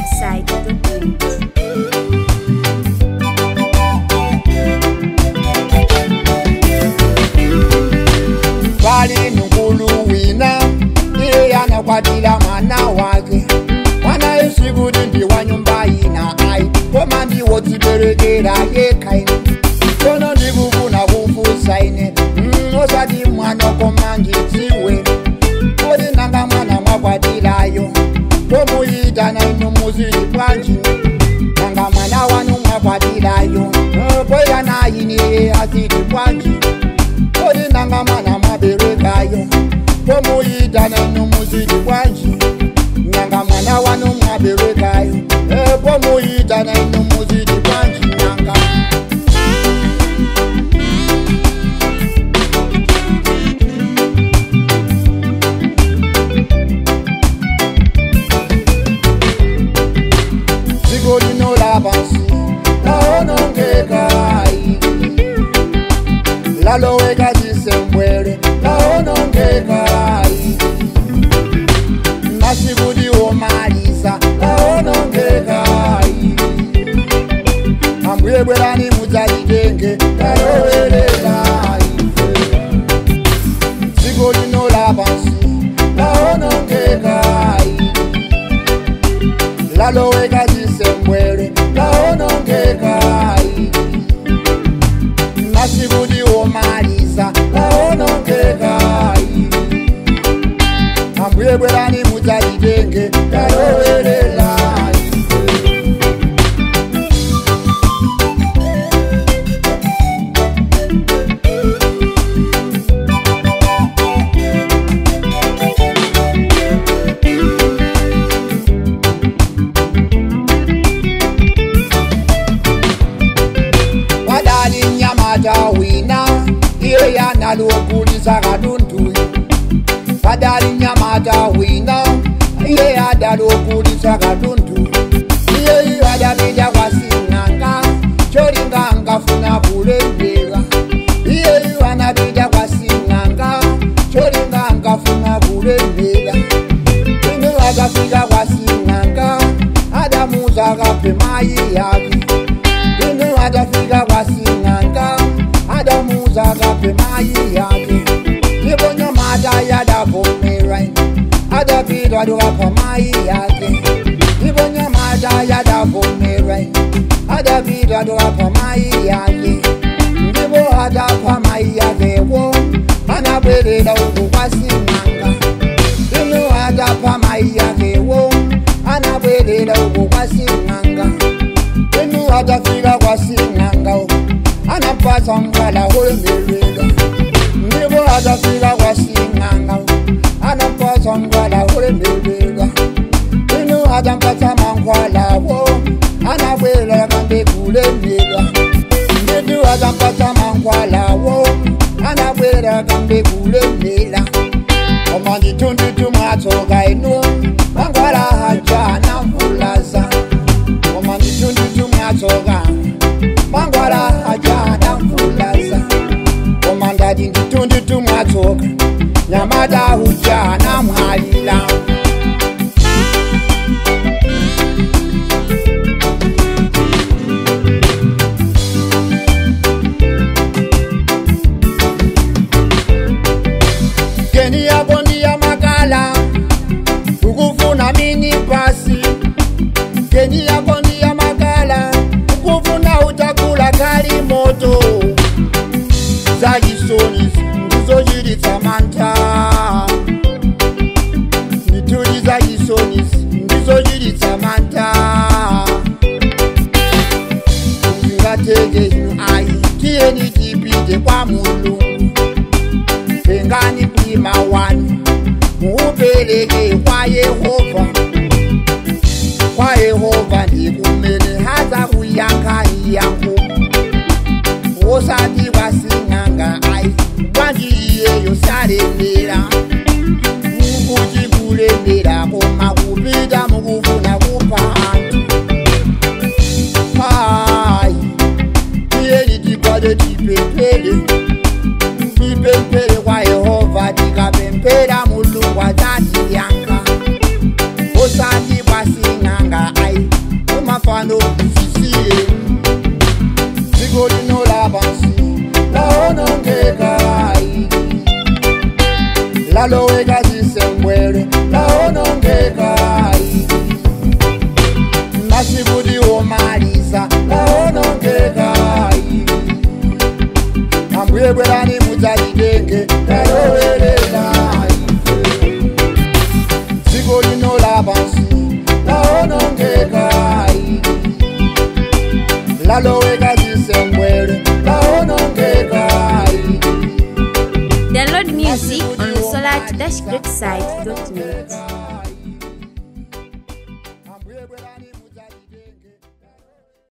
inside the beat. pali nukulu wina iye anakwatila mwana wake mwana isikuti ndi wa nyumba ina ai koma ndiwo dziberekera yekhaine kono ndikufuna kufusaine mm, osati mwana koma ndidziwe kodi nanga mwana mwakwatilayo komuyitana ino muzili bwanji nanga mwana wanu mwakwatilayo poyanayiniye asili bwanji kodi nanga mwana mwaberekayo pomuyitana ino muzili bwanji nanga mwana wanu mwaberekayo pomuyitana ino muzili bwanji nanga dziko lino lapansi laonongekai laloweka chisembwere laonongekai masikuti womalisa laonongekai ambuye bwerani mudzalitenge lalowerelai dziko lino lapansi laonongekai laloweka chisembwere laonongekai masikuti womalisa laonongekai ambuye bwerani mudzalitenge lalowerelai wadali nyamata wina iye yanalokulisa katundu wadali nyamata wina iye adalokulisa katundu iye adapita kwasing'anga cholinganga funa kulembera iye anapita kwasing'anga cholinganga funa kulembera ino akafika kwasing'anga adamuza akape mayi yake ino atafika kwasing'anga adamuza akape mayi yake ivo nyamata yadavomera adapita tukapa mayi yake ivo nyamata yadavomera adapita tukapa mayi yake ndivo adapa mayi yakewo anabwerera uku kwasing'anga ino adapa mayi yakewo anabwerera uku kwasing'anga inu atafika kwasing'anga anapasa mkwala ulemelwela ndivo atafika kwasing'anga anapasa mkwala ulemelwela inu atampasa mankwalawo anabwela kambe kulemela nditu atampasa mankwalawo anabwela kambe kulemela koma nditundutu mwatsoka inu mankwala hajana mvulaza koma nditundutu mwatsoka mangwala hajana mvulaza koma ndati nditundutu mwatsoka nyamata hujana mwalila geni yako ndiya makala ukufuna mini pasi geni yako ndiya makala ukufuna utakula kali moto zachisoni ndizochititsa mantha ndithudi zachisoni ndizochititsa mantha zingateke zinu ayi tiyeni tipite kwa mulungu tengani mlima wanu muupereke kwa yehova kwa yehova ndikumene haza kuyankhani yangu osati kwasing'anga ayi bwanji iyeyo salembera mukuti kulembera koma kupita mukufuna kupha anthu ayi tiyeni tikwate tipemphere tipemphere kwa yehova tikapemphera mulungu adzatiyankha osati kwasing'anga ayi laloweka zisembwele laonongeka masikuti omaliza laonongeka ambuye bwerani mudzalitenge lalowelela dziko lino lapansi laonongeka laloweka zisembwele laonongeka Download music on solar-greatside.net.